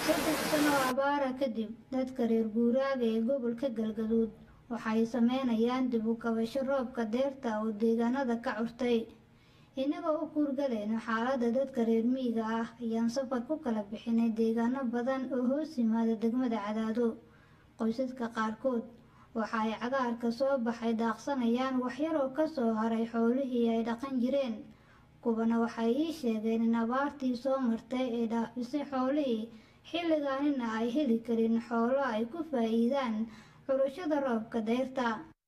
saddex sano abaara kadib dadka reer guuraaga ee gobolka galgaduud waxay sameynayaan dib u kabasho roobka deerta oo deegaanada ka curtay innagoo u kuurgalayno xaaladda dadka reer miyiga ah ayaan safar ku kala bixinay deegaano badan oo hoos yimaada degmada cadaado qoysaska qaarkood waxa ay cagaarka soo baxay daaqsanayaan waxyaroo ka soo haray xoolihii ay dhaqan jireen kuwana waxay ii sheegeen in abaartii soo martay ee dhaafisay xoolihii xilligaanina ay heli karin xoolo ay ku faa'iidaan curashada roobka deyrta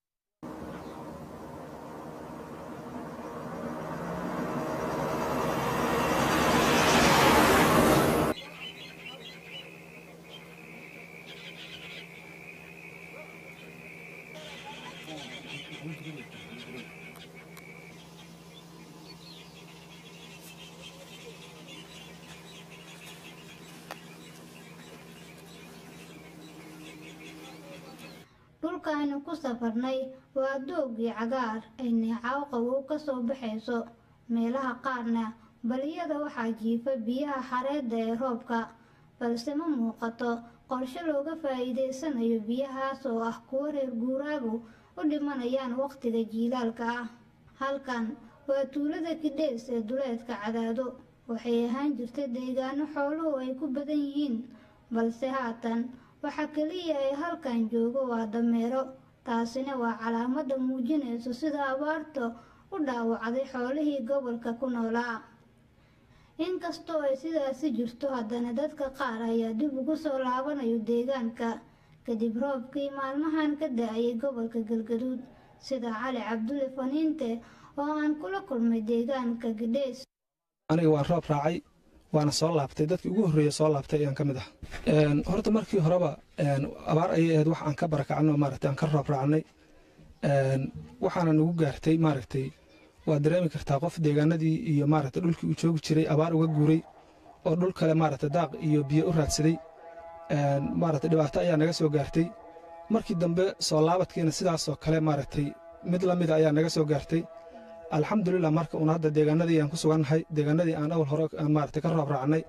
dhulkaaynu ku safarnay waa doogii cagaar ay neecaw qabow ka soo baxayso meelaha qaarna baliyada waxaa jiifa biyaha xareedda ee roobka balse ma muuqato qorshe looga faa'iidaysanayo biyahaas oo ah kuwo reer guuraagu u dhimanayaan wakhtiga jiilaalka ah halkan waa tuulada kidheys ee duleedka cadaado waxay ahaan jirta deegaano xooluhu ay ku badan yihiin balse haatan waxa keliya ay halkan joogo waa dameero taasina waa calaamadda muujinayso sida abaarta u dhaawacday xoolihii gobolka ku noolaa inkastoo ay sidaasi jirto haddana dadka qaar ayaa dib ugu soo laabanayo deegaanka kadib roobkii maalmahan ka da-ayay gobolka galgaduud sida cali cabdulle faniinte oo aan kula kulmay deegaanka gidheys aniga waan roob raacay waana soo laabtay dadkii ugu horreeya soo laabtay ayaan ka mid ah horta markii horeba abaar ayay ahayd wax aan ka barakacno maaragtay aan ka roob raacnay waxaana nagu gaartay maaragtay waa dareemi kartaa qof deegaanadii iyo maaragtay dhulkii uu joogi jiray abaar uga guuray oo dhul kale maaragtay daaq iyo biyo u raadsaday maaragtay dhibaato ayaa naga soo gaartay markii dambe soo laabadkiina sidaasoo kale maaragtay mid la mida ayaa naga soo gaartay alxamdulilah marka uun hadda deegaanadii aan ku sugannahay deegaanadii aan awal hore maaragtay ka roob raacnay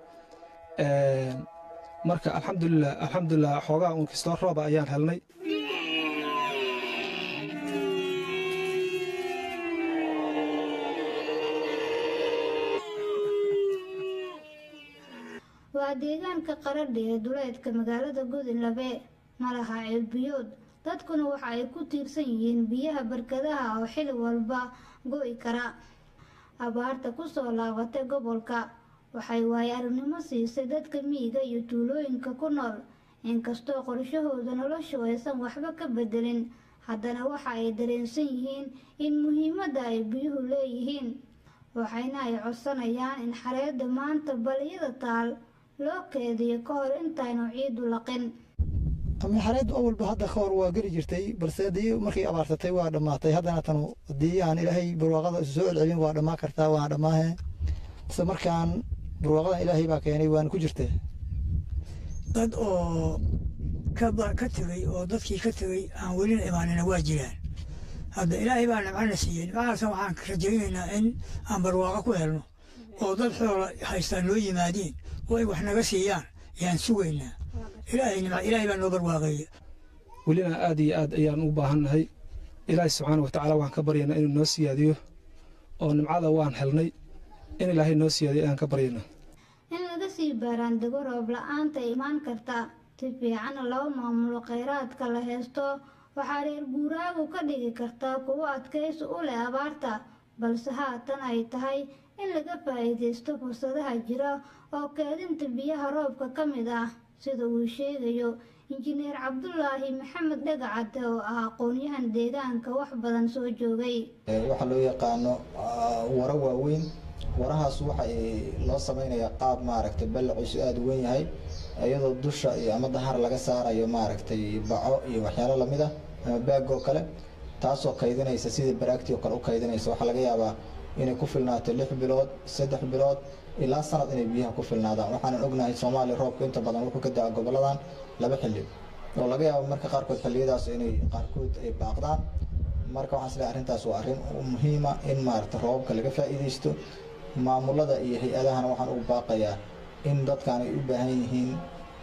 marka alxamdulilah alxamdulilah xoogaa uun kastoo rooba ayaan helnay waa deegaanka qaradha ee duleedka magaalada godinlabe malaha ceelbiyood dadkuna waxa ay ku tiirsan yihiin biyaha barkadaha oo xili walba go'i kara abaarta ku soo laabatay gobolka waxay waayo aragnimo siisay dadka miyiga iyo tuulooyinka ku nool inkastoo qorshahooda noloshu aysan waxba ka bedelin haddana waxa ay dareensan yihiin in muhiimadda ay biyuhu leeyihiin waxayna ay codsanayaan in xareedda maanta baliyada taal loo keediyo ka hor intaanu ciidu laqin xareeddu awalba hadda ka hor waa geli jirtay balse haddii markay abaarsatay waa dhammaatay haddana tan haddii aan ilaahay barwaaqada isu soo celcelin waa dhammaan kartaa waana dhammaahe base markaan barwaaqadan ilaahay baa keenay waana ku jirtee dad oo ka tegey oo dadkii ka tegey aan welina imaanina waa jiraan hadda ilaahay baa nimcana siiyey nimcahaasna waxaan rajaynaynaa in aan barwaaqo ku helno oo dad xoola haystaa noo yimaadiin oo ay wax naga siiyaan yaan sugaynaa ilaahay baa noo barwaaqeeya welina aad iyo aad ayaan u baahannahay ilaahay subxaana wa tacaala waan ka baryaynaa inuu noo siyaadiyo oo nimcada waan helnay in ilaahay noo siyaadiyo ayaan ka baryaynaa in laga sii baaraandego roob la-aanta imaan karta si fiicanna loo maamulo kheyraadka la haysto waxaa reer guuraagu ka dhigi kartaa kuwo adkaysi u leh abaarta balse haatan ay tahay in laga faa'iidaysto fursadaha jira oo keedinta biyaha roobka ka mid ah sida uu sheegayo injineer cabdulaahi maxamed dhagacade oo ah aqoon-yahan deegaanka wax badan soo joogay waxaa loo yaqaano waro waaweyn warahaas waxa loo samaynayaa qaab maaragtay ballaciisu aada u weyn yahay iyadoo dusha iyo ama dahar laga saarayo maaragtay baco iyo waxyaalo lamid ah ama baag oo kale taasoo kaydinaysa sidii baraagtii oo kale u kaydinaysa waxaa laga yaabaa inay ku filnaato lix bilood saddex bilood ilaa sanad inay biyaha ku filnaadaan waxaanan ognahay soomaaliya roobka inta badan wuxuu ka da-a goboladan laba xilli oo laga yaabo marka qaarkood xilliyadaas inay qaarkood ay baaqdaan marka waxaan isleeyahay arrintaas waa arrin muhiima in maaragta roobabka laga faa'iidaysto maamulada iyo hay-adahana waxaan ugu baaqayaa in dadkan ay u baahan yihiin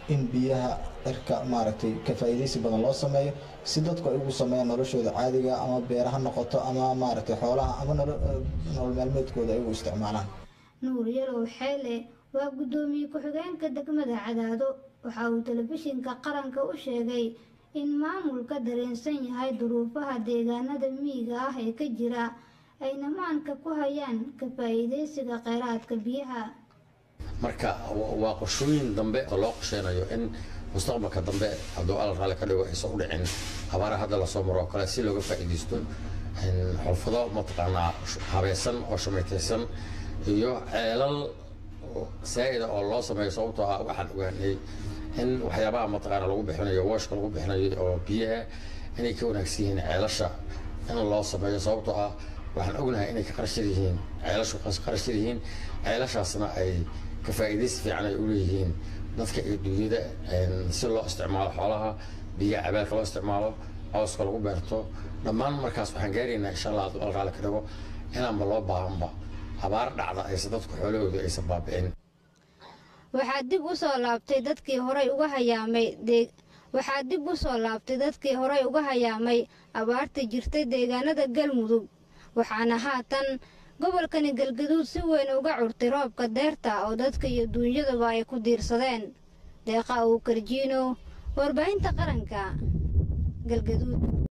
in biyaha cirka maaragtay ka faa'iidaysi badan loo sameeyo si dadku ay ugu sameeyaan noloshooda caadiga ama beera ha noqoto ama maaragtay xoolaha ama nolol maalmeedkooda ay ugu isticmaalaan nuur yalow xeele waa guddoomiye ku-xigeenka degmada cadaado waxa uu telefishinka qaranka u sheegay in maamulka dareensan yahay duruufaha deegaanada miyiga ah ee ka jira ayna maanka ku hayaan ka faa'iidaysiga kheyraadka biyaha marka waa qorshooyin dambe oo loo qorsheynayo in mustaqbalka dambe hadduu alla raalli ka dhigo aysan u dhicin abaara hadda lasoo maro oo kale si looga faa'iidaysto xulfado mataqaanaa habaysan oo shumaytaysan iyo ceelal saa'ida oo loo sameeyo sababtoo ah waxaan ogaanay in waxyaabaha mataqaana lagu bixinayo washka lagu bixinayo oo biyaha inay ka wanaagsan yihiin ceelasha in loo sameeyo sababtoo ah waxaan ognahay inay ka qarashar yihiin ceelashu qarashar yihiin ceelashaasna ay ka faa'iidaysi fiican ay u leeyihiin dadka iyo duunyada si loo isticmaalo xoolaha biyaha cabaalka loo isticmaalo cawska lagu beerto dhammaan markaas waxaan gaaraynaa insha allah hadduu alqaali ka dhigo inaanba loo baahanba abaar dhacda aysan dadku xoolahooda aysan baabi'in waxaa dib u soo laabtay dadkii horay uga hayaamay waxaa dib u soo laabtay dadkii horay uga hayaamay abaarta jirtay deegaanada galmudug waxaana haatan gobolkani galgaduud si weyn uga curtay roobka deerta oo dadka iyo duunyadaba ay ku diirsadeen deeqa uu karjiino warbaahinta qaranka galgaduud